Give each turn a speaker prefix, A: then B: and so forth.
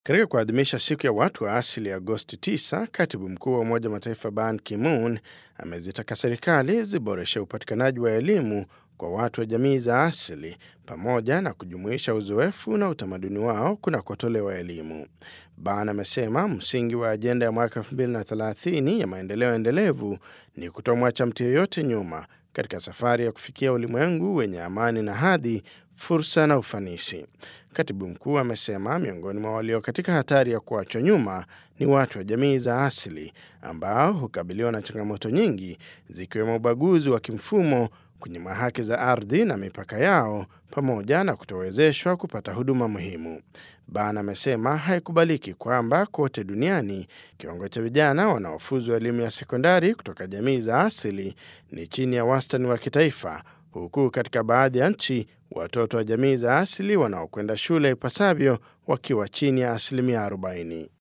A: Katika kuadhimisha siku ya watu wa asili Agosti 9, katibu mkuu wa Umoja wa Mataifa Ban Ki-moon amezitaka serikali ziboreshe upatikanaji wa elimu kwa watu wa jamii za asili pamoja na kujumuisha uzoefu na utamaduni wao kunakotolewa elimu. Ban amesema msingi wa ajenda ya mwaka 2030 ya maendeleo endelevu ni kutomwacha mtu yeyote nyuma katika safari ya kufikia ulimwengu wenye amani na hadhi, fursa na ufanisi. Katibu mkuu amesema miongoni mwa walio katika hatari ya kuachwa nyuma ni watu wa jamii za asili ambao hukabiliwa na changamoto nyingi zikiwemo ubaguzi wa kimfumo, kunyima haki za ardhi na mipaka yao, pamoja na kutowezeshwa kupata huduma muhimu. Ban amesema haikubaliki kwamba kote duniani kiwango cha vijana wanaofuzwa elimu ya sekondari kutoka jamii za asili ni chini ya wastani wa kitaifa, huku katika baadhi ya nchi watoto wa jamii za asili wanaokwenda shule ipasavyo wakiwa chini ya asilimia 40.